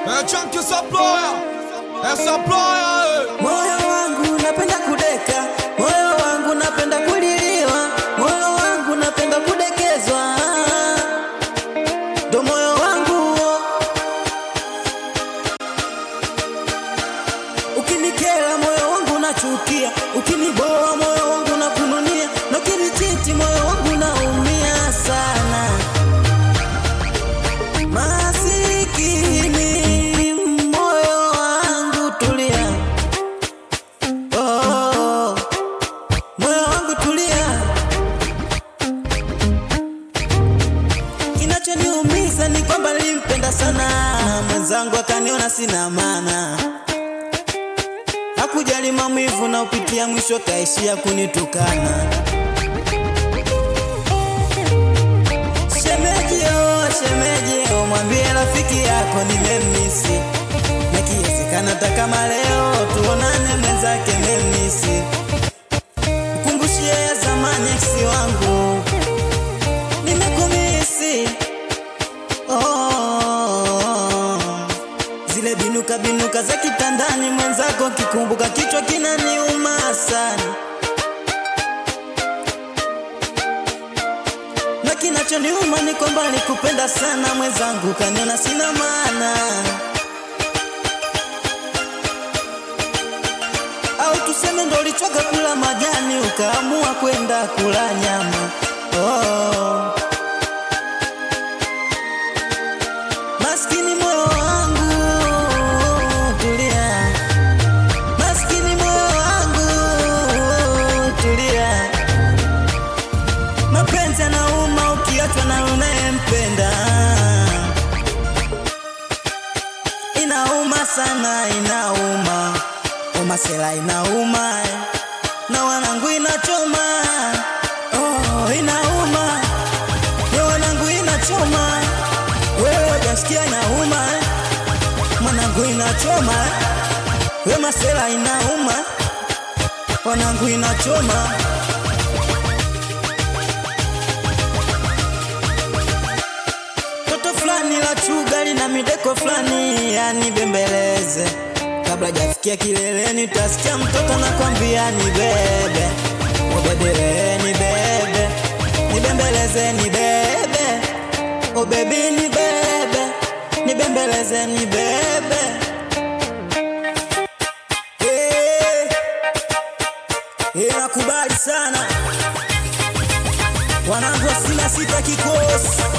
Eh, chunky supplier. Eh, supplier, eh. Moyo wangu napenda kudeka, moyo wangu napenda kuliliwa, moyo wangu napenda kudekezwa, ndo moyo wangu ukinikera, moyo wangu nachukia, ukiniboa, moyo wangu nakununia, na ukinichiti, moyo wangu naumia sana. Masikini moyo wangu tulia, oh, moyo wangu tulia. Kinachoniumiza ni kwamba nilimpenda sana mwenzangu, akaniona sina maana, hakujali maumivu na upitia, mwisho kaishia kunitukana. Shemeji oh, shemeji oh, mwambie rafiki yako nimemisi, na kiwezekana hata kama leo tuonane, mwenzake memisi, mkumbushie ya zamani eksi wangu nimekumisi oh, zile binuka binuka za kitandani, mwenzako kikumbuka, kichwa kinaniuma sana. na kinachoniuma ni kwamba nikupenda sana mwenzangu, kaniona sina maana, au tuseme ndo ulichoka kula majani ukaamua kwenda kula nyama. Oh. Maskini moyo wangu tulia, maskini moyo wangu tulia. Mapenzi yanauma ukiachwa na unayempenda, inauma sana, inauma umasela, inauma na wanangu inachoma, oh, inauma na wanangu inachoma, wewe hujasikia inauma, mwanangu inachoma, we masela inauma, wanangu inachoma. Toto fulani la chuga lina mideko fulani yani bembeleze kabla jafikia kileleni, utasikia mtoto nakwambia ni bebe o bebe ni bebe nibembeleze ni bebe o bebi ni bebe nibembeleze ni bebe Eh, eh, nakubali sana wanangu wa sina sita kikosi